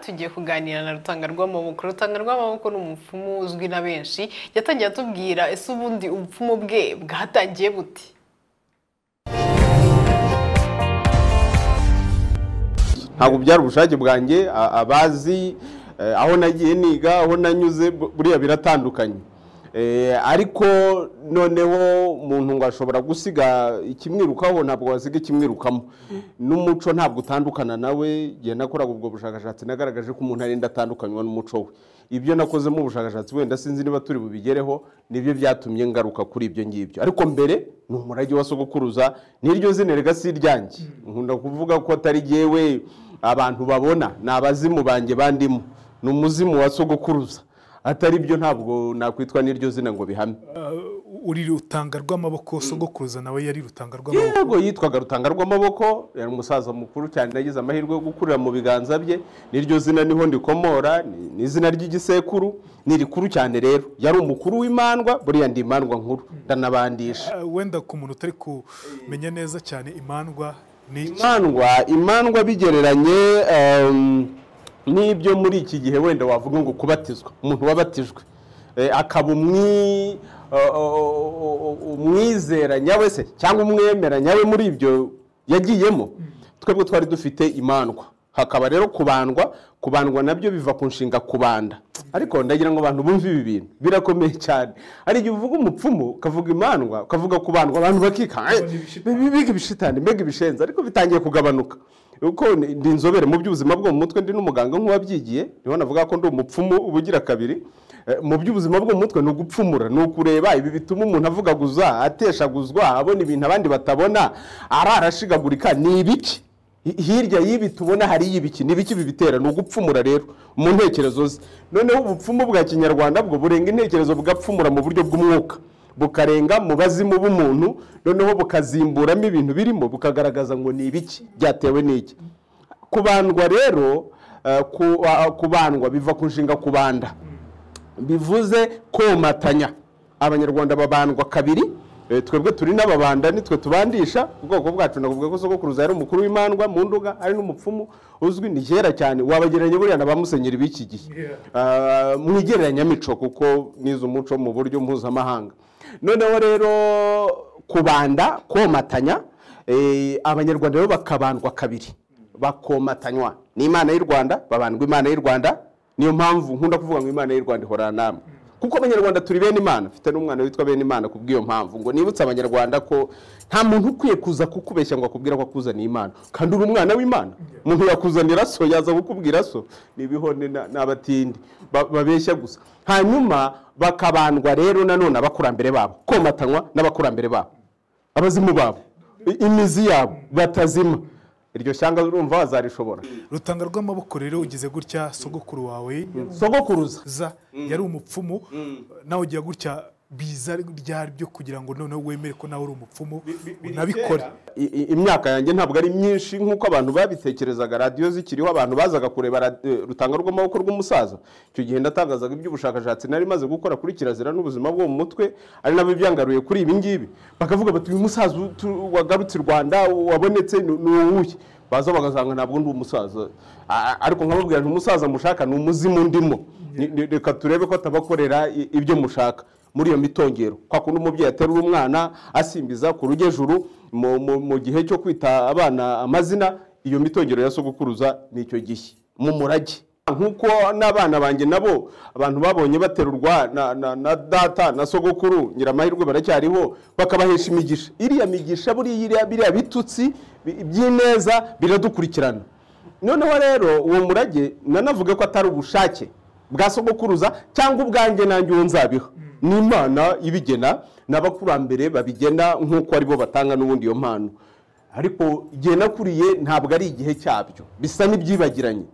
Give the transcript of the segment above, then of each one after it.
tugiye kuganira na rutanga rw'amaboko rutanga rw'amaboko ni umupfumu uzwi na benshi yatangiye atubwira ese ubundi ubupfumu bwe bwatangiye buti ntabwo byari ubushake bwanjye a- abazi eh, aho nagiye niga aho nanyuze bu- buriya biratandukanye Eh, ariko noneho umuntu ngo ashobora gusiga ikimwirukaho ntabwo wasiga ikimwirukamo n'umuco ntabwo utandukana nawe igihe nakoraga ubwo bushakashatsi nagaragaje ko umuntu arenda atandukanywa n'umuco we ibyo nakozemo ubushakashatsi wenda sinzi niba turi bubigereho nibyo byatumye ngaruka kuri ibyo ngibyo ariko mbere ni umurage wa sogokuruza n'iryo zina rega si iryanjye nkunda kuvuga ko atari jyewe abantu babona ni abazimu banjye bandimo ni umuzimu wa sogokuruza atari byo ntabwo nakwitwa n'iryo zina ngo bihame uri rutanga rw'amaboko sogokuruza nawe yari rutanga rw'amaboko yego yitwaga rutanga rw'amaboko yari umusaza mukuru cyane yagize amahirwe yo gukurira mu biganza bye n'iryo zina niho ndikomora ni- ni izina ry'igisekuru ni rikuru cyane rero yari umukuru w'imandwa buriya ndi imandwa nkuru ndanabandisha Ah, wenda ku muntu utari kumenya neza cyane imandwa ni imandwa imandwa bigereranye em, n'ibyo muri iki gihe wenda wavuga ngo kubatizwa umuntu wabatijwe eh, akaba umwi o- o- o- o- umwizera nyawe se cyangwa umwemera nyawe muri ibyo yagiyemo twebwe twari dufite imandwa hakaba rero kubandwa kubandwa nabyo biva ku nshinga kubanda ariko ndagira ngo abantu bumve ibi bintu birakomeye cyane hari igihe uvuga umupfumu ukavuga imandwa ukavuga kubandwa abantu bakikanga "Eh, mbega ibishitani mbega ibishenzi ariko bitangiye kugabanuka uko ni- ndi inzobere mu by'ubuzima bwo mu mutwe ndi n'umuganga nk'uwabyigiye niho navuga ko ndi umupfumu ubugira kabiri Eh, mu by'ubuzima bwo mu mutwe ni ugupfumura ni ukureba ibi bituma umuntu avugaguza ateshaguzwa abona ibintu abandi batabona arara ashigagurika ni ibiki Hi- hirya y'ibi tubona hari y'ibiki ni ibiki bibitera ni ugupfumura rero mu ntekerezo ze noneho ubupfumu bwa kinyarwanda bwo burenga intekerezo bugapfumura mu buryo bw'umwuka bukarenga mu bazimu b'umuntu noneho bukazimburamo ibintu birimo bukagaragaza ngo ni ibiki byatewe n'iki kubandwa rero eh, ku- ah, kubandwa biva ku nshinga kubanda bivuze komatanya abanyarwanda babandwa kabiri Eh, twebwe turi n'ababanda nitwe tubandisha ubwoko bwacu navuga ko sogokuruza yari umukuru w'imandwa mu nduga ari n'umupfumu uzwi ni kera cyane wabagereranya buriya na ba musenyeri b'iki gihe Ah, mu igereranyamico kuko nize umuco mu buryo mpuzamahanga noneho rero kubanda komatanya eh, abanyarwanda rero bakabandwa kabiri bakomatanywa n'imana y'u rwanda babandwa imana y'u rwanda niyo mpamvu nkunda kuvuga ngo imana y'u rwanda ihorana namwe kuko abanyarwanda turi bene imana mfite n'umwana witwa bene imana ku bw'iyo mpamvu ngo nibutse abanyarwanda ko nta muntu ukwiye kuza kukubeshya ngo akubwire ko akuzaniye imana kandi uri umwana w'imana umuntu yakuzanira so yaza gukubwira so ni ibihone na- n'abatindi ba- babeshya gusa hanyuma bakabandwa rero nanone abakurambere babo komatanywa n'abakurambere babo abazimu babo i- imizi yabo batazima iryo shyanga urumva wazarishobora rutanga rw'amaboko rero ugeze gutya sogokuru wawe sogokuruza za yari umupfumu nawe ugira gutya biza ryaryo kugira ngo noneho wemere ko nawe uri umupfumu unabikore I- i- imyaka yanjye ntabwo ari myinshi nk'uko abantu babitekerezaga radiyo zikiriho abantu bazaga kureba rad- eh, rutanga rw'amaboko rw'umusaza icyo gihe ndatangazaga iby'ubushakashatsi nari maze gukora kuri kirazira n'ubuzima bwo mu mutwe ari nabyo byangaruye kuri ibi ngibi bakavuga bati uyu musaza utu- wagarutse i rwanda wabonetse ni ni uwuhe baza bagasanga ntabwo ndi umusaza A- a- ariko nkababwira nti umusaza mushaka ni umuzimu ndimo Ni- ni- reka turebe ko atabakorera i- ibyo mushaka muri iyo mitongero kwa kundi umubyeyi aterura umwana asimbiza ku rugejuru mu- mu mu gihe cyo kwita abana amazina iyo mitongero ya sogokuruza ni icyo gihe mu murage nk'uko n'abana banjye nabo abantu babonye baterurwa na, na, na data na sogokuru nyiramahirwe baracyariho bakabahesha imigisha iriya migisha buriya biriya bitutsi bi- iby'ineza biradukurikirana noneho rero uwo murage nanavuge ko atari ubushake bwa sogokuruza cyangwa ubwanjye nanjye uwo nzabiha ni imana ibigena n'abakurambere babigena nk'uko aribo batanga n'ubundi iyo mpano ariko igihe nakuriye ntabwo ari igihe cyabyo bisa n'ibyibagiranye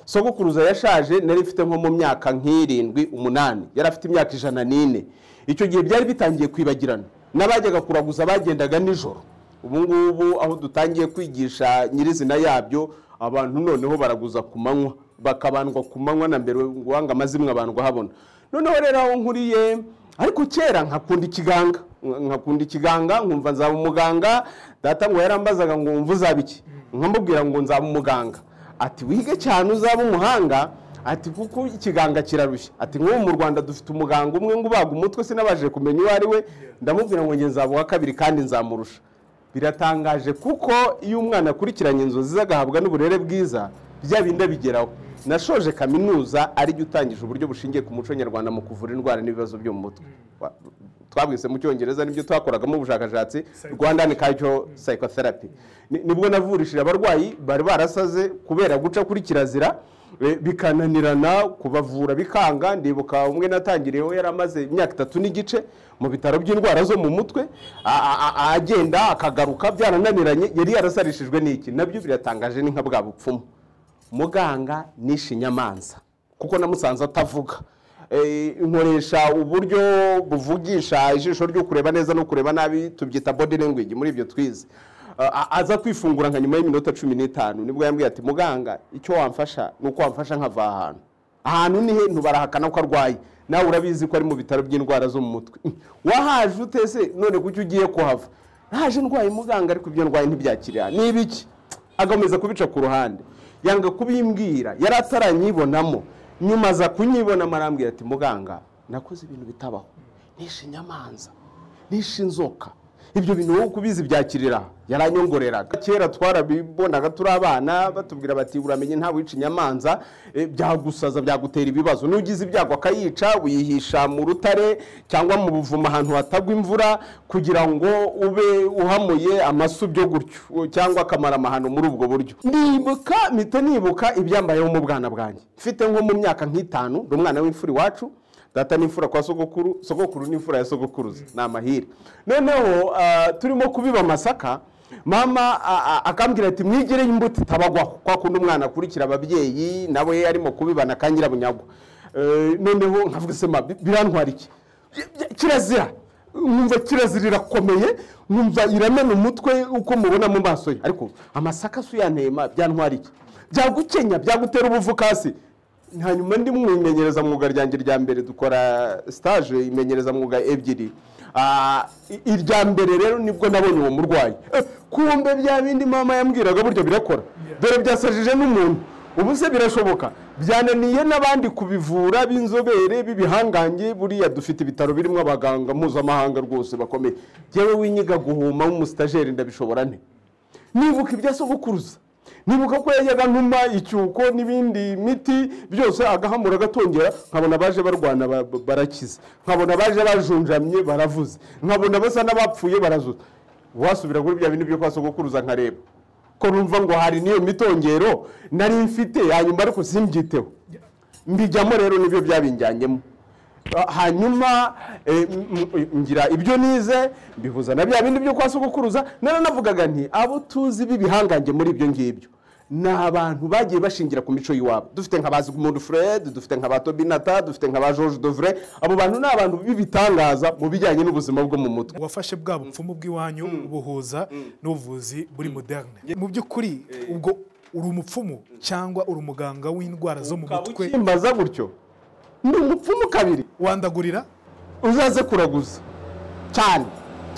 sogokuruza yashaje nari mfite nko mu myaka nk'irindwi umunani yari afite imyaka ijana n'ine icyo gihe byari bitangiye kwibagirana n'abajyaga kuraguza bagendaga nijoro ubu ngubu aho dutangiye kwigisha nyirizina yabyo abantu noneho baraguza ku manywa bakabandwa ku manywa na mbere uwanga amazimwe abantu habona noneho rero aho nkuriye ariko kera nkakunda ikiganga nkakunda ikiganga nkumva nzaba umuganga data ngo yarambazaga ngo wumva uzaba iki nkamubwira ngo nzaba umuganga ati wige cyane uzaba umuhanga ati kuko ikiganga kirarushya ati nk'ubu mu rwanda dufite umuganga umwe ngo ubaga umutwe sinabashije kumenya uwo ari we ndamubwira ngo ngenzi uwa kabiri kandi nzamurusha biratangaje kuko iyo umwana akurikiranye inzozi ze agahabwa n'uburere bwiza bya bindi abigeraho nashoje kaminuza aribyo utangije uburyo bushingiye ku muco nyarwanda mu kuvura indwara n'ibibazo byo mu mutwe Wa- twabwise mu cyongereza nibyo twakoragamo ubushakashatsi rwanda ni kacyo psychotherapy Ni- nibwo navurishije abarwayi bari barasaze kubera guca kuri kirazira e, bikananirana kubavura bikanga ndibuka umwe natangiriyeho yari amaze imyaka itatu n'igice mu bitaro by'indwara zo mu mutwe a- a- a- agenda akagaruka byarananiranye yari yarasarishijwe n'iki nabyo biratangaje ni nka bwa bupfumu muganga nishe inyamanza kuko namusanze atavuga Eh, nkoresha uburyo buvugisha ijisho ryo kureba neza no kureba nabi tubyita body language muri ibyo twize Ah, a- aza kwifungura nka nyuma y'iminota cumi n'itanu nibwo yambwiye ati muganga icyo wamfasha ni uko wamfasha nkava aha hantu ahantu ni he ntubarahakana ko arwaye nawe urabizi ko ari mu bitaro by'indwara zo mu mutwe wahaje utese none kuki ugiye kuhava naje ndwaye muganga ariko ibyo ndwaye ntibyakiriya ni ibiki agakomeza kubica ku ruhande yanga kubimbwira yari ataranyibonamo nyuma aza kunyibona marambwira ati muganga nakoze ibintu bitabaho nishe inyamanza nishe inzoka ibyo bintu wowe uko ubizi byakirira yaranyongoreraga kera twarabibonaga turi abana batubwira bati uramenye nta wica inyamanza eh, byagusaza byagutera ibibazo n'ugize ibyago akayica uyihisha mu rutare cyangwa mu buvumo ahantu hatagwa imvura kugira ngo ube uhamuye amasu byo gutyo cyangwa akamara amahano muri ubwo buryo nibuka mpita nibuka ibyambayeho mu bwana bwanjye mfite nko mu myaka nk'itanu ndi umwana w'imfura iwacu data ni imfura kwa sogokuru sogokuru ni imfura ya sogokuruza ni amahire noneho ah, turimo kubiba amasaka mama a- a- akambwira ati mwigire imbuto itabagwaho kwa kundi umwana akurikira ababyeyi nawe arimo kubibana akangira bunyagwa Eh, noneho nkavuga se ma bi- birantwara iki Bya- bya- kirazira nkumva kirazira irakomeye nkumva iramena umutwe uko mubona mu maso ye ariko amasaka si uyanema byantwara iki byagukenya byagutera ubuvukasi hanyuma ndi mu imenyerezamwuga ryanjye rya mbere dukora stage imenyerezamwuga ebyiri Ah, i- irya mbere rero nibwo nabonye uwo murwayi Eh, kumbe bya bindi mama yambwiraga buryo birakora dore byasajije n'umuntu ubu se birashoboka byananiye n'abandi kubivura b'inzobere b'ibihangange buriya dufite ibitaro birimo abaganga mpuzamahanga rwose bakomeye yewe winyiga guhuma nk'umusitajeri ndabishobora nte nibuka ibya sogokuruza nibuka ko yajyaga ntuma icyuko n'ibindi miti byose agahamura agatongera nkabona abaje barwana ba- ba- barakize nkabona abaje bajunjamye baravuze nkabona basa n'abapfuye barazuza wasubira kuri bya bintu byo kwa sogokuruza nkareba ko numva ngo hari n'iyo mitongero nari mfite hanyuma ariko simbyiteho mbijyamo rero nibyo byabinjyanyemo Ah, hanyuma eh, m- m- ngira ibyo nize mbihuza na bya bindi byo kwa sogokuruza naranavugaga nti abo tuzi b'ibihangange muri ibyo ngibyo ni abantu bagiye bashingira ku mico y'iwabo dufite nka bazigumuntu fred dufite nka ba tobinata dufite nka ba george dovre abo bantu ni abantu b'ibitangaza mu bijyanye n'ubuzima bwo mu mutwe wafashe bwa bupfumu bw'iwanyu buhuza n'ubuvuzi buri moderne mu by'ukuri ubwo uri umupfumu cyangwa uri umuganga w'indwara zo mu mutwe kimbaza gutyo ni umupfumu kabiri wandagurira uzaze kuraguza cyane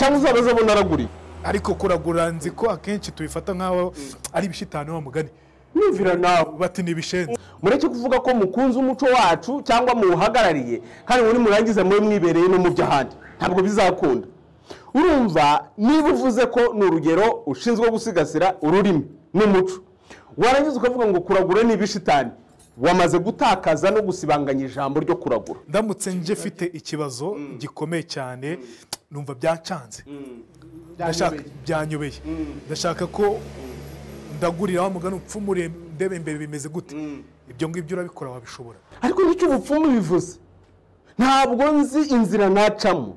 cyangwa uzabaze abona araguriye ariko kuragura nzi ko akenshi tubifata nk'aho ari ibishitani wa mugani yumvira nawe bati ni ibishenzi mureke kuvuga ko mukunze umuco wacu cyangwa muwuhagarariye kandi muri murangize muri mwibereye no mu by'ahandi ntabwo bizakunda urumva niba uvuze ko ni urugero ushinzwe gusigasira ururimi n'umuco warangiza ukavuga ngo kuragura ni ibishitani wamaze gutakaza no gusibanganya ijambo ryo kuragura ndamutse nje mfite ikibazo gikomeye cyane numva byacanze ndashaka byanyobeye ndashaka ko ndagurira wa mugani upfumu ure- ndebe imbere bimeze gute ibyo ngibyo urabikora wabishobora ariko nicyo ubupfumu bivuze ntabwo nzi inzira nacamo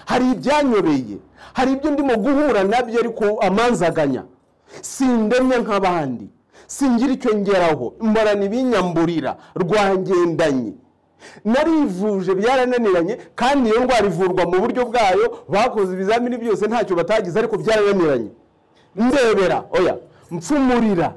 hari ibyanyoreye hari ibyo ndimo guhura nabyo ariko amanzaganya sindemye nk'abandi singira icyo ngeraho mbarana ibinyamburira rwangendanye narivuje byarananiranye kandi iyo ndwara ivurwa mu buryo bwayo bakoze ibizamini byose ntacyo batagize ariko byarananiranye ndebera oya mfumurira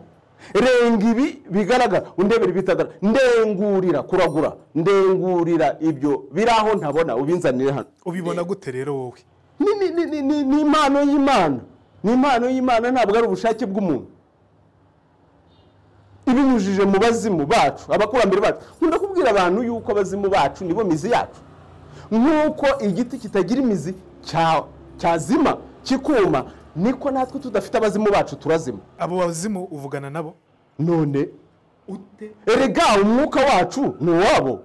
renga ibi bigaragara undebera ibitagaragara ndengurira kuragura ndengurira ibyo biri aho ntabona ubinzanire hano ubibona gute rero wowe ni, ni, ni, ni, ni, ni impano y'imana ni impano y'imana ntabwo ari ubushake bw'umuntu ibinyujije mu bazimu bacu abakurambere bacu nkunda kubwira abantu yuko abazimu bacu nibo mizi yacu nk'uko igiti kitagira imizi cya- cyazima kikuma niko natwe tudafite abazimu bacu turazima abo bazimu uvugana nabo none erega umwuka wacu ni uwabo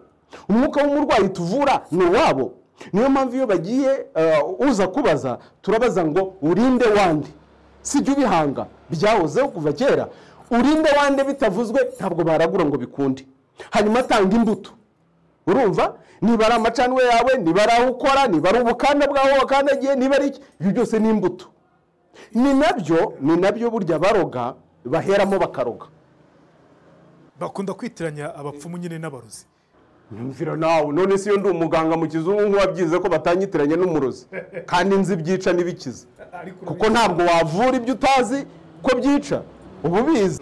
umwuka w'umurwayi tuvura ni uwabo niyo mpamvu iyo bagiye eh, uza kubaza turabaza ngo urinde wande sijya ubihanga byahozeho kuva kera urinde wande bitavuzwe ntabwo baragura ngo bikunde hanyuma atanga imbuto urumva niba ari amacanwe yawe niba ari aho ukora niba ari ubukanda bwaho wakandagiye niba ari iki ibyo byose ni imbuto ni nabyo ni nabyo burya baroga baheramo bakaroga bakunda kwitiranya abapfumu nyine n'abarozi Nyumvira nawe none si iyo ndi umuganga mu kizungu nk'uwabyize ko batanyitiranye n'umurozi kandi nzi ibyica n'ibikiza kuko ntabwo wavura ibyo utazi ko byica uba ubizi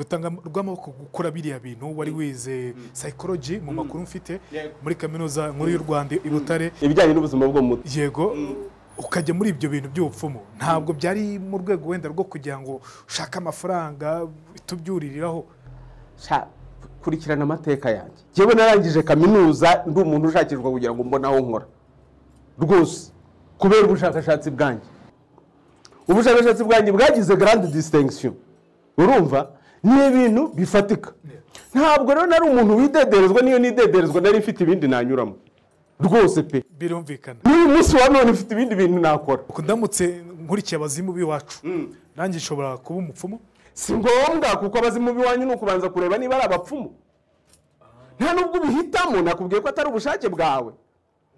rutanga rw'amaboko gukora biriya bintu wari wize psychology mu makuru mfite muri kaminuza nkuru y'u rwanda i butare ibijyanye n'ubuzima bwo mu mutwe yego ukajya muri ibyo bintu by'ubupfumu ntabwo byari mu rwego wenda rwo kugira ngo ushake amafaranga tubyuririraho Sha, kurikirana amateka yanjye njyewe narangije kaminuza ndi umuntu ushakirwa kugira ngo mbone aho nkora rwose kubera ubushakashatsi bwanjye ubushakashatsi bwanjye bwagize garande disitengusiyo urumva ni ibintu bifatika ntabwo rero nari umuntu widederezwa niyo nidederezwa nari mfite ibindi nanyuramo rwose pe birumvikana n'uyu munsi wa none mfite ibindi bintu nakora Ubwo ndamutse nkurikiye abazimu b'iwacu nanjye nshobora kuba umupfumu si ngombwa kuko abazimu b'iwanyu ni ukubanza kureba niba ari abapfumu nta n'ubwo ubihitamo nakubwiye ko atari ubushake bwawe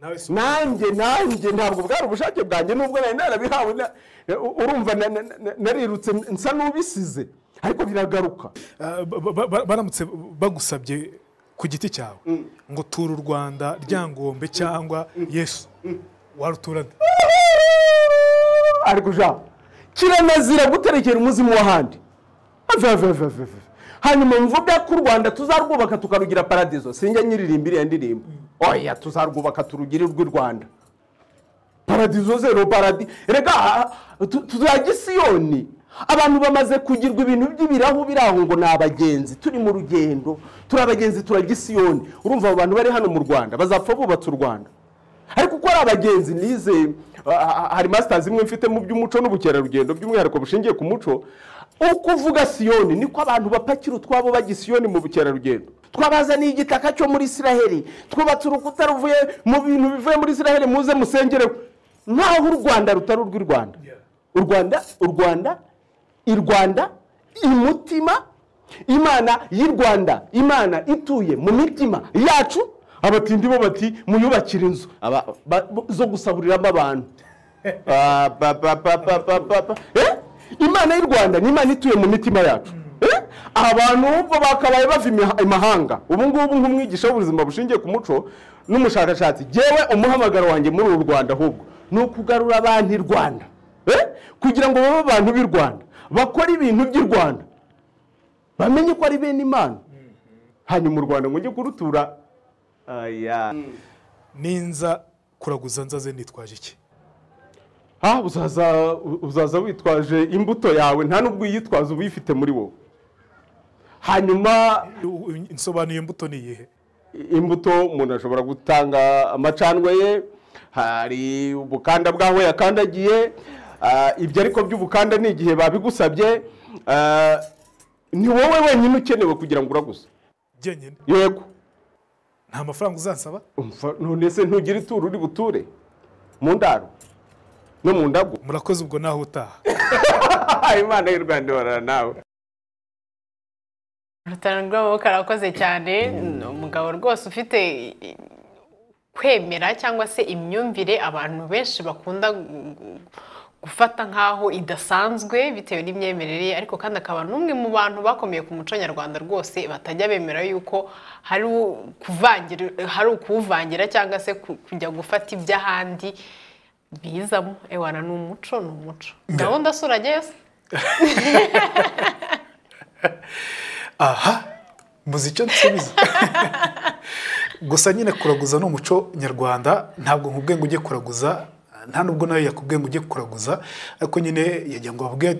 nawe nanjye nanjye ntabwo bwari ubushake bwanjye nubwo nari narabihawe na- u- urumva na- na- na- narirutse nsa n'ubisize ariko biragaruka baramutse bagusabye ku giti cyawe ngo tura u rwanda ryangombe cyangwa yesu warutura nde? ariko ja kiranazira guterekera umuzimu w'ahandi Ave, ave, ave, ave, ave. hanyuma mvuga ko u rwanda tuzarwubaka tukarugira paradizo sinjya nyiririmba iriya ndirimbo oya tuzarwubaka turugire urw'i rwanda paradizo zero paradi rega ah, tu- tuzajya isiyoni abantu bamaze kugirwa ibintu by'ibirahu biri aho ngo ni abagenzi turi mu rugendo turi abagenzi turajya isiyoni urumva abo bantu bari hano mu rwanda bazapfa bubatse u rwanda ariko uko ari abagenzi nize ah, ah, hari masitazi imwe mfite mu by'umuco n'ubukerarugendo by'umwihariko bushingiye ku muco uko uvuga siyoni niko abantu bapakira utwabo bajya isiyoni mu bukerarugendo twabazaniye igitaka cyo muri isiraheli twubatse urukuta ruvuye mu bintu bivuye muri isiraheli muze musengereho nkaho u rwanda rutari urw'i rwanda u rwanda u rwanda i rwanda imutima imana y'i rwanda imana ituye mu mitima yacu abatindi bo bati muyubakire inzu Aba- ba- bo- zo gusaburiramo abantu Ah, ba- ba- ba- ba- ba- ba- ba. Eh? imana y'u rwanda ni imana ituye mu mitima yacu Eh? abantu bo bakabaye bava imiha- imahanga ubu ngubu nk'umwigisha w'ubuzima bushingiye ku muco n'umushakashatsi yewe umuhamagaro wanjye muri uru rwanda ahubwo ni ukugarura abantu i rwanda Eh? kugira ngo babe abantu b'i rwanda bakore ibintu by'i rwanda bamenye ko ari bene imana hanyuma u rwanda ngo njye kurutura aya ninza kuraguza nzaze nitwaje iki Ah, uzaza uzaza witwaje imbuto yawe nta n'ubwo uyitwaza uba uyifite muri wowe hanyuma insobanuye imbuto ni iyihe imbuto umuntu ashobora gutanga amacanwe ye hari ubukanda bw'aho yakandagiye ah, ibyo ariko by'ubukanda ni igihe babigusabye ah, ni wowe wenyine ukenewe kugira ngo uraguze jyenyine yego nta mafaranga uzansaba umva, none se ntugire ituro uri buture mu ndaro no mu ndago murakoze ubwo naho utaha imana y'u rwanda ihorana nawe urutaro rw'amaboko arakoze cyane ni umugabo rwose ufite kwemera cyangwa se imyumvire abantu benshi bakunda gu- gufata nk'aho idasanzwe bitewe n'imyemerere ye ariko kandi akaba n'umwe mu bantu bakomeye ku muco nyarwanda rwose batajya bemera yuko hari u- kuvangira hari ukuwuvangira cyangwa se ku- kujya gufata iby'ahandi bizamo ewana ni umuco ni umuco gahunda si urajyayo se aha muzi icyo nsubiza gusa nyine kuraguza ni umuco nyarwanda ntabwo nkubwiye ngo ujye kuraguza nta nubwo nawe yakubwiye ngo ujye kuraguza ariko nyine yagira ngo babwiye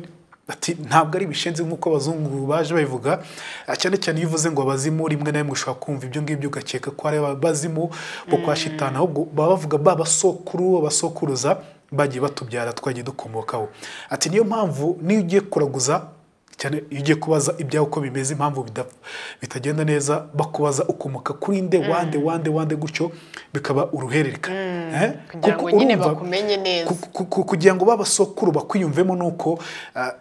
bati ntabwo ari ibishenzi nk'uko abazungu baje babivuga Ah, cyane cyane iyo uvuze ngo abazimu rimwe na rimwe ushobora kumva ibyo ngibyo ugakeka ko ari abazimu bo kwa shitani ahubwo baba bavuga ba basokuru abasokuruza bagiye batubyara twagiye dukomokaho ati niyo mpamvu niyo ugiye kuraguza cyane iyo ugiye kubaza ibyawe uko bimeze impamvu bidapfa bitagenda neza bakubaza ukomoka kuri nde wande wande wande gutyo bikaba uruhererekane Eh? Kugira ngo Kuko nyine urumva- bakumenye neza. ku- ku- ku- kugira ngo babasokuru bakwiyumvemo ni uko ah,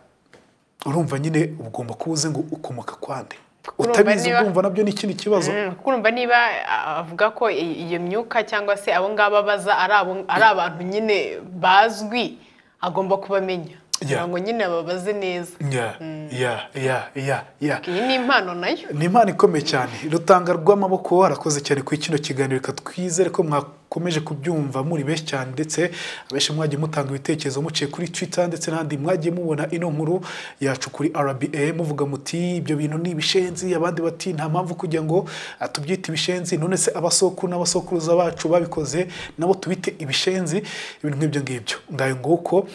urumva nyine ugomba kuba uzi ngo ukomoka kwande urumva utabizi niba- ukumva nabyo ni ikindi kibazo Mm, kuko urumva niba ah, avuga ko i- iyo myuka cyangwa se abo ngabo abaza ari abo- ari abantu nyine bazwi agomba kubamenya kugira ngo nyine ababaze neza ya ya ya ya ya iyi ni impano nayo ni impano ikomeye cyane rutanga rw'amaboko harakoze cyane kuri kino kiganiro reka twizere ko mwakomeje kubyumva muri benshi cyane ndetse abenshi mwagiye mutanga ibitekerezo muciye kuri twitter ndetse n'ahandi mwagiye mubona ino nkuru yacu kuri rba muvuga muti ibyo bintu ni ibishenzi abandi bati nta mpamvu kugira ngo ah, tubyite ibishenzi none se abasokuru n'abasokuruza bacu babikoze nabo tubite ibishenzi ibintu nk'ibyo ngibyo ngayo nguko